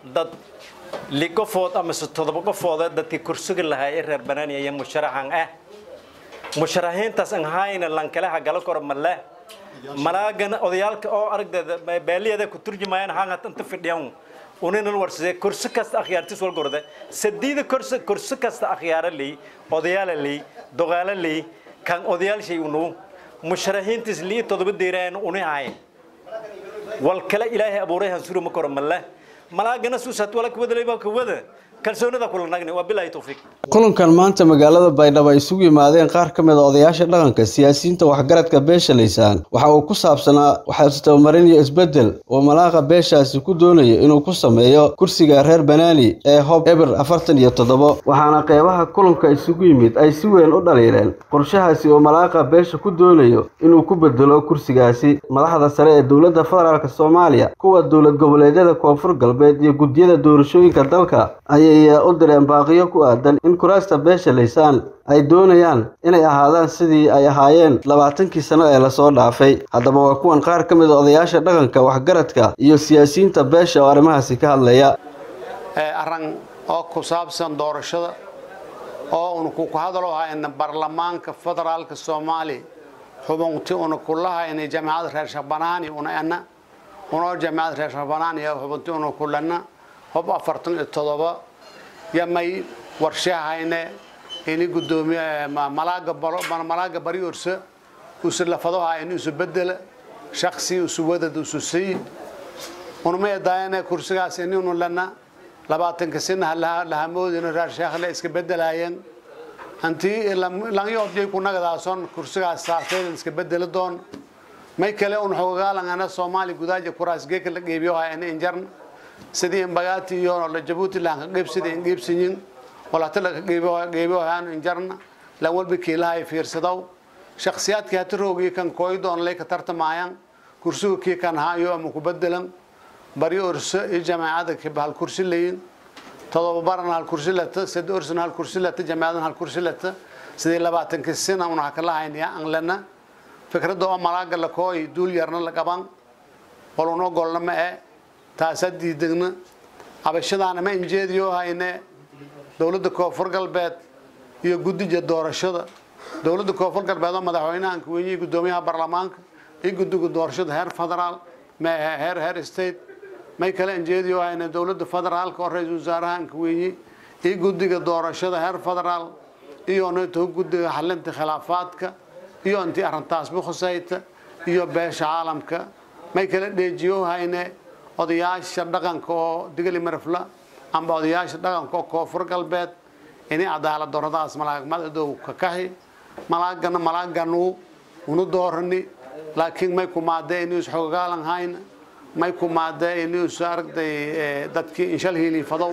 dad li qofood ama se todoba qofooda dadkii kursiga lahaa ee reer banaaniya iyo musharaxan ah musharaxiintaas aan hayna lankaleha gala koro male malaagana odayaalka oo aragdeeda beeliyada ku turjumayaan hanga inta fidhiyan unin warsade kursi kasta akhyaartis wal gorde sadiida kursi kursi kasta akhyaara lii odayaala lii dogaala lii kan odayaal shay unu musharaxiintis lii todoba deeraan uni hayn wal kale ilaahay abuuray han suru ma koro male malaagana suusat wala kuwada leeba kuwada kalsoonida kula nagni waa bilaahi tawfiiq kulankan maanta magaalada baydhabo ay isugu yimaadeen qaar ka mid a odayaasha dhaqanka siyaasiyiinta waxgaradka beesha laysaan waxa uu ku saabsanaa waxaase tabamarin iyo isbeddel oo malaaqa beeshaasi ku doonayo inuu ku sameeyo kursiga reer banaani ee hob eber afartan iyo toddobo waxaana qeybaha kulanka isugu yimid ay si weyn u dhaliileen qorshahaasi oo malaaqa beesha ku doonayo inuu ku bedelo kursigaasi madaxda sare ee dowladda federaalk soomaaliya kuwa dowlad goboleedyada koonfur galbeed iyo guddiyada doorashooyinka dalka ayay u direen baaqiyo ku aadan in kuraasta beesha laysaan ay doonayaan inay ahaadaan sidii ay ahaayeen labaatankii sano ee lasoo dhaafay haddaba waa kuwan qaar ka mid a odayaasha dhaqanka waxgaradka iyo siyaasiyiinta beesha oo arrimahaasi ka hadlaya arran oo ku saabsan doorashada oo una ku hadalo hayna baarlamaanka federaalka soomaaliya xubunti una kulahayna jamacada reer shabbanaani una ana unoo jamacada reer shabbanaani xubunti una kulana hob afartan iyo todoba yamay warshahayne ini gudoomiye malaaga malaaga bari ursa usu lafadaha in isu bedela shaksi usu wadad usu sii unuma edaayane kursigaas ininu lana labaatanka sina lahamoodina raar sheekhle iska bedelaayeen antii langyobjay kunagadaasoo kursigaas saarteedan iska bedeli doon may kale un xogagaalangana soomaali gudaaja kuraas geeka la geebiyoha in injarna sidii imbagaati iyo la jabuuti lahan ka qeybsida in qeybsanyin walata la qeybiyohaanu injarna lan walba kiilahay fiirsadow shakhsiyaadkii hata roogii kan kooydoon lay ka tartamayaan kursiga kii kan haayo ama ku bedelan bari orso iyo jamaacada kiba hal kursi layin todoba baran hal kursi lata sadi orsan hal kursi lata jamaacadan hal kursi lata sidii labaatankii sina una hakalahaynaya anglana fikradda oo malaaga la kooy duul yarna la qaban walunoo golna ma e taasaa diidegna abashadaana ma injeediyo hayne dowladda koonfur galbeed iyo guddiga doorashada dowladda koonfur galbeed oo madaxweynaha kuweyniyey guddoomiyaha baarlamaanka iyo guddiga doorashada heer federaal heer heer state may kale injeediyo hayne dowladda federaalka oo ra-iisul wasaaraha kuweyniyey iyo guddiga doorashada heer federaal iyo neto guddiga xalinta khilaafaadka iyo intii arrintaasba khusayta iyo beesha caalamka may kale dheejiyo hayne odayaasha dhaqanka oo digali marafla amba odayaasha dhaqanka oo koonfur galbeed inay cadaalad dooradaas malaagmadadow ka kaxi malaagana malaaganu unu doorani laakiin may kumaadee inuu isxogogaalan hayna may kumaadee inuu is aragday dadkii inshal hiiliifadow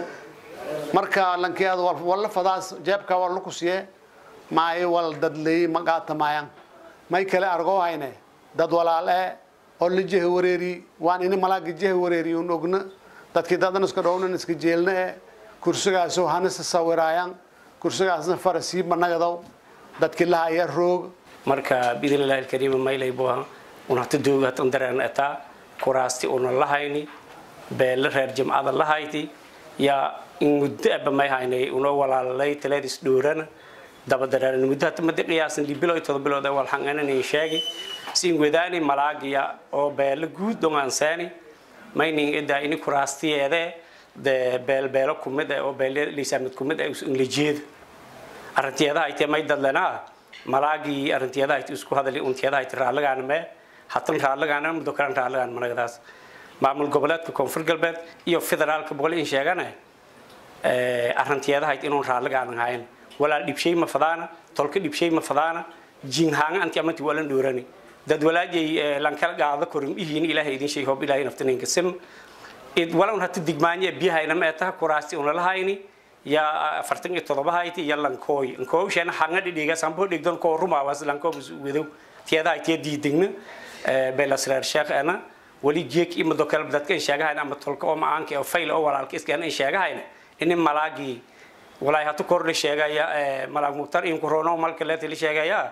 marka lankeeda walla fadaas jeebka walla ku siye maayo wal dadleey magaatamayaan may kale argoo hayne dad walaal ee oo la jeha wareeri waan ini malaaga jeha wareeri un ogna dadkii dadan iska dhownan iska jeelna ee kursigaasoo hanisa sawiraayaan kursigaasna farasiiba nagadow dadkii lahaya roog marka biidnillahi alkariima maylay buha un hata dooga hatan dareen etaa kuraasti una lahayni beelle reer jimcada lahayti yaa in muddo aba may haynay unoo walaalalay taleed isdhoorana dabadareen muddo hata madi qiyaasan libilo todoba bilood wal xanganan sheegi siin wadaani malaagiya oo beelo guud dhongaansaani mayning idaa ini kuraastiyeede de beelbeelo kumid oo beeliisaamid kumid inlajeeda arrintiyeedaha aytee may dadlenaa malaagii arrintiyeedaha ayti isku hadali untiyeedaha ayti raallagaana mee hatan raallagaana muddo kalan raallagaana managadaas maamul goboleedka koonfur galbeed iyo federaalka boqol in sheegane arrintiyeedaha ayti inuun raallagaana hayn walaal dhibshay ma fadaana tolka dhibshay ma fadaana jinhaanga anti amanti walan dhoorani dad walaajay lankala gaada korin ihiin ilaahay idin shay hoob ilaahay naftaneenka sim id walaun hata digmaanya biyahayna ma etaha kuraasti una lahayni ya afartan iyo todoba hayti iyo lankooy lankooy sheena hanga dhidhiga sambo dhigdan koo rumaawas lankoo wedow tiyada haytiya diidegna belasreer sheekh ana wali jeek ima dokal dadka in sheegahayna ama tolka oo macaanka oo fayl oo walaalka iskana in sheegahayna ini malaagii walaay hatu kordhi sheegaya malaag muktar in kurono malka leetili sheegaya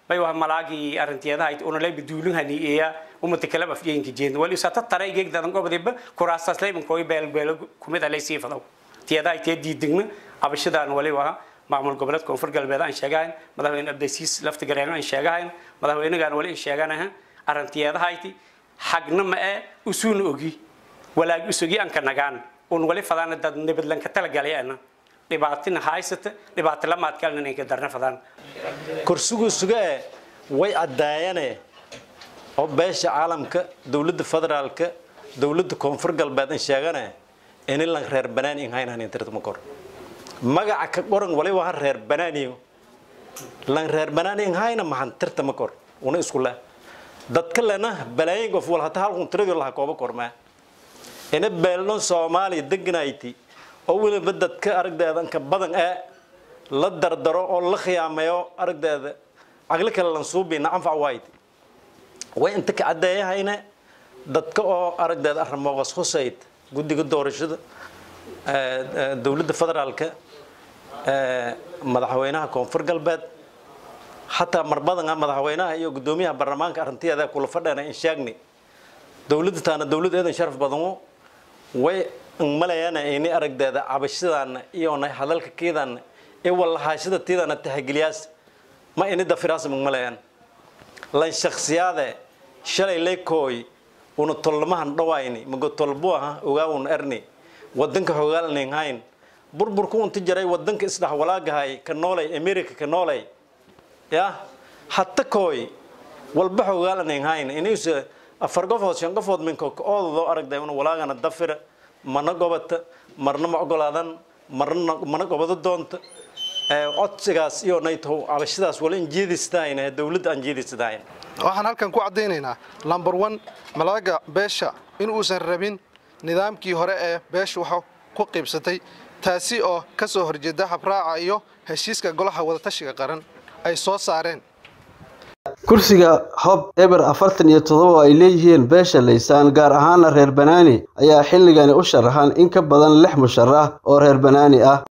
bay waa malaagii arrinteedahayd una lay biduulin haniiya umata kala afjeenka jeed wali usata taray geeg dadan gobadiba kuraasas lay kooy beel beel kumid alay sii fadaw tiyada ay tee diidingna abashadan wali waa maamul goboleed koonfur galbeed aan sheegayn madaxweyne abdasiis lafti gareegan aan sheegayn madaxweynagan wali aan sheeganaha arrinteedahayti xagna ma ee usuuna ogi walaag usugi aan ka nagaan un wali fadaan dad nabadlanka talagalayana dhibaatina haysata dhibaato lamaad kalena inay ka darna fadaan kursigu sugae way caddaayane oo beesha caalamka dowladda federaalka dowladda koonfur galbeed in sheegane ini lan reer banaan in haynan intirtama kor magaca ka qoran waliba ha reer banaaniyo lan reer banaan in hayna mahan tirtama kor una isku leh dadka lena balaayin qof wal hata halkun tiradu laha kooba kormaa ina beelno soomaaliya deganayti oo weliba dadka aragdeeda ka badan ee la dardaro oo la khiyaameeyo aragdeeda caqli kale lan suubiina anfac waayt way inta ka caddeeyahayne dadka oo aragdeeda arrimooqas husayd guddiga doorashada dowladda federaalka madaxweynaha koonfur galbeed xataa mar badan madaxweynaha iyo guddoomiyaha baarlamaanka arrintiyaada kula fadheena in sheegni dowladda taana dowlad eedan sharaf badanu way malayana ini aragdeeda cabashadaana iyona hadalka keedana ee wallahaashada tiidana tahageliyaas ma ini dafiraas magmalayaan lan shakhsiyaade shalay leykooy una tolmahan dhawayni mago tolbu aha ogaawun erni wadanka hogaalnin hayn burburku unta jaray wadanka isdhax walaagahay ka noolay america ka noolay ya hatta kooy walba hogaalnin hayn inuusa afar qofood shan qofood minka oodado aragday una walaagana dafira mana gobata marna ma ogolaadan marna mana gobado doonta codsigaas iyo nayto cabashadaas wala in jeedistahayn dowladda aan jeedistahayn waxaan halkan ku caddaynaynaa lamber one malaaga beesha in uusan rabin nidaamkii hore ee beesha waxa ku qiibsatay taasi oo ka soo horjeeda habraaca iyo heshiiska golaha wadatashiga qaran ay soo saareen kursiga hob eber afartan iyo toddoba ay leeyihiin beesha laysaan gaar ahaana reer banaani ayaa xilligani u sharaxan in ka badan lix musharax oo reer banaani ah